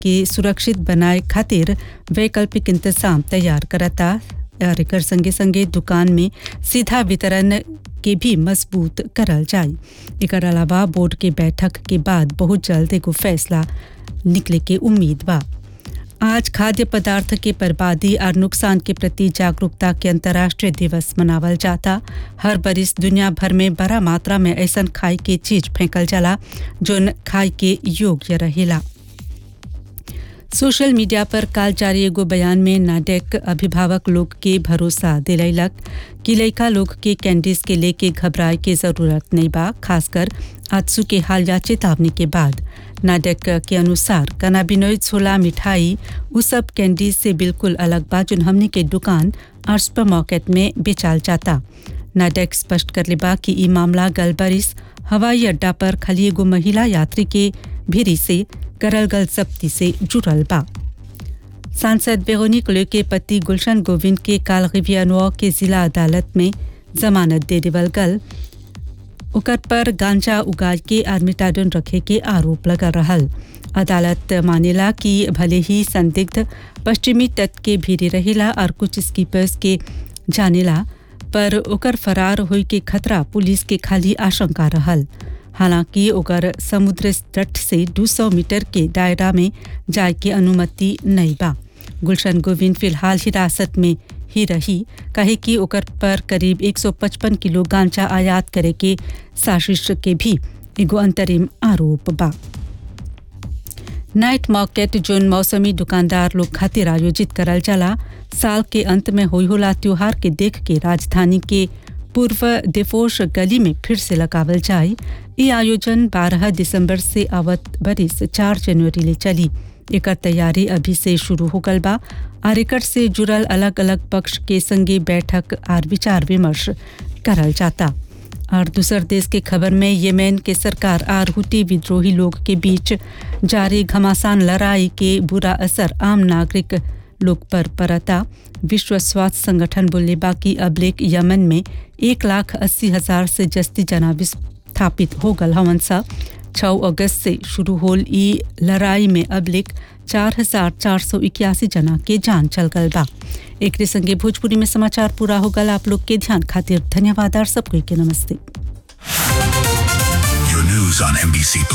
के सुरक्षित बनाए खातिर वैकल्पिक इंतजाम तैयार करता और एकर संगे संगे दुकान में सीधा वितरण के भी मजबूत करल जाए एकर अलावा बोर्ड के बैठक के बाद बहुत जल्द एगो फैसला निकले के उम्मीद बा आज खाद्य पदार्थ के बर्बादी और नुकसान के प्रति जागरूकता के अंतर्राष्ट्रीय दिवस मनावल जाता हर बरिस दुनिया भर में बड़ा मात्रा में ऐसा खाए के चीज फेंकल जाला जोन खाए के योग्य रहेला सोशल मीडिया पर काल जारी एगो बयान में नाडेक अभिभावक लोग के भरोसा दिलैलक कि लड़का लोग के कैंडीज के लेके घबराए के जरूरत नहीं बा खासकर आजसू के हालिया चेतावनी के बाद नाडेक के अनुसार कनाबिनोइड छोला मिठाई उ सब कैंडीज से बिल्कुल अलग बा जोन हमने के दुकान और सुपर मार्केट में बेचाल जाता नाडेक स्पष्ट कर बा कि ई मामला गलबरिस हवाई अड्डा पर खाली एगो महिला यात्री के भीरी से करल गल जब्ती से जुड़ल बा सांसद बेरोनिक ले के पति गुलशन गोविंद के काल रिवियानुआ के जिला अदालत में जमानत दे देवल गल ओकर पर गांजा उगाड़ के आर्मिटाडन रखे के आरोप लगा रहल अदालत मानेला कि भले ही संदिग्ध पश्चिमी तट के भीरी रहेला और कुछ स्कीपर्स के जानेला पर ओकर फरार होई के खतरा पुलिस के खाली आशंका रहल हालांकि ओकर समुद्र तट से 200 मीटर के दायरा में जाए के अनुमति नहीं बा गुलशन गोविंद फिलहाल हिरासत में ही रही कहे कि ओकर पर करीब 155 किलो गांजा आयात करे के साजिश के भी एगो अंतरिम आरोप बा नाइट मार्केट जोन मौसमी दुकानदार लोग खातिर आयोजित करल जाला साल के अंत में होई होला त्योहार के देख के राजधानी के पूर्व दिफोश गली में फिर से लगावल जाए ये आयोजन 12 दिसंबर से आवत बरिस 4 जनवरी ले चली एकर तैयारी अभी से शुरू हो गल बा और एकर से जुड़ल अलग अलग पक्ष के संगे बैठक और विचार विमर्श करल जाता और दूसर देश के खबर में येमेन के सरकार और हुटी विद्रोही लोग के बीच जारी घमासान लड़ाई के बुरा असर आम नागरिक लोग पर पड़ता विश्व स्वास्थ्य संगठन बोले बाकी अबलेक यमन में एक लाख अस्सी हजार से जस्ती जना विस्थापित हो गल हवन सा छः अगस्त से शुरू होल ई लड़ाई में अबलिक चार हजार चार सौ इक्यासी जना के जान चल गल बा एक संगे भोजपुरी में समाचार पूरा हो गल आप लोग के ध्यान खातिर धन्यवाद और सबको के नमस्ते Your news on NBC